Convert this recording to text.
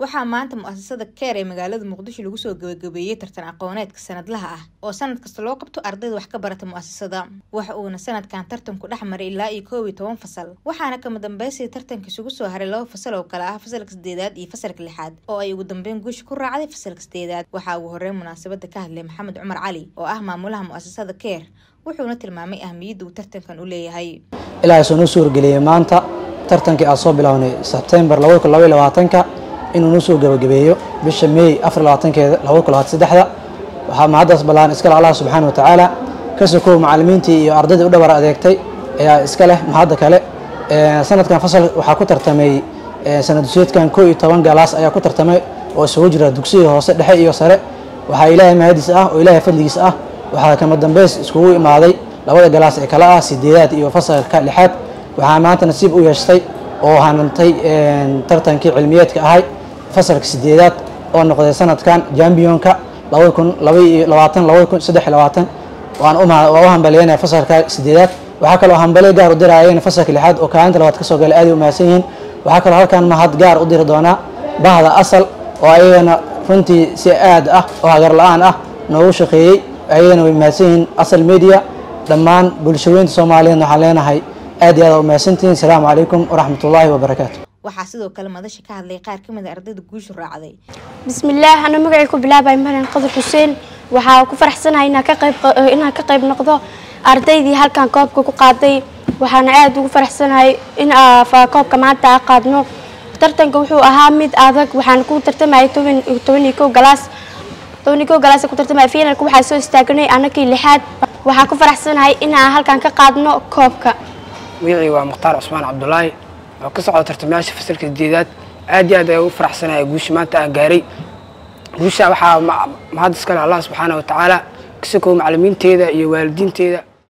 waxaa maanta mu-asasada keer ee magaalada muqdisho lagu soo gabagabeeyey tartan aqooneedka sanadlaha ah oo sanad kasta loo qabto ardayda wax ka barata mu-asasada waxa uuna sanadkan tartanku dhex maray ilaa iyo koob iyo toban fasal waxaana kama dambeysay tartanka isugu soo haray laba fasal oo kale ah fasalka sideedaad iyo fasalka lixaad oo ay ugu dambeyn guusha ku raacday fasalka sideedaad waxaa ugu horeyn munaasabada ka hadlay maxamed cumar cali oo ah maamulaha mu-asasada keer wuxuuna tilmaamay ahmiyadda uu tartankan u leeyahay ilaahay soo noo suurgeliyey maanta tartankii aan soo bilownay sebtembar ka inuu noo soo gabagabeeyo bisha meey afarlabaatankeeda labakuabaatasaddexda waxaa mahaddaas ballaan iska leh allah subxaana wa tacaala ka sokow macallimiintii iyo ardaydii u dhabar adeegtay ayaa iska leh mahadda kale sanadkan fasal waxaa ku tartamay sanad duseedkan koo iyo toban galaas ayaa ku tartamay oo isugu jira dugsiga hoose dhexe iyo sare waxaa ilaahay mahadiis ah oo ilaahay fadligiis ah waxaa kama dambeys iskugu imaaday labada galaas ee kale ah sideedaad iyo fasalka lixaad waxaa maanta nasiib u yeeshtay oo hanantay tartankii cilmiyeedka ahay fasalka sideedaad oo noqday sanadkan jambionka waa u hambaliyanaya fasalka sideedaad waxaa kaloo hambali gaar u dirayeen fasalka lixaad oo kaalinta labaad kasoo galay aaday u mahadsan yihiin waxaa kaloo halkan mahad gaar u diri doonaa bahda asal oo ayagana runtii si aad ah oo hagar la-aan ah noogu shaqeeyey ayagana way mahadsan yihiin asal media dhammaan bulshaweynta soomaaliyeedna waxaan leenahay aad iyo aad u mahadsantihiin asalaamu calaykum waraxmat ullaahi wabarakaatu waxaa sidoo kale madasha ka hadlay qaar kamid a ardayda guushu raacday bismillaah ana magacay ku bilaabay marian qadur xuseen waxaa ku faraxsanahay inaan ka qayb inaan ka qayb noqdo ardaydii halkan koobka ku qaaday waxaana aada ugu faraxsanahay in koobka maanta a qaadno tartanka wuxuu ahaa mid adag waxaan ku tartamayay toban toban iyo kow galaas toban iyo kow galaas ku tartamaya finalka waxaa soo istaagnay anakii lixaad waxaan ku faraxsanahay inaan halkan ka qaadno koobka magacii waa mukhtaar cusmaan cabdulaahi oo ka socda tartamayaasha fasalka sideedaad aad iyo aad ayaa ugu faraxsanaya guusha maanta aan gaaray guusha waxaa mahad iskale allah subxaana wa tacaala kasakow macalimiinteeda iyo waalidiinteeda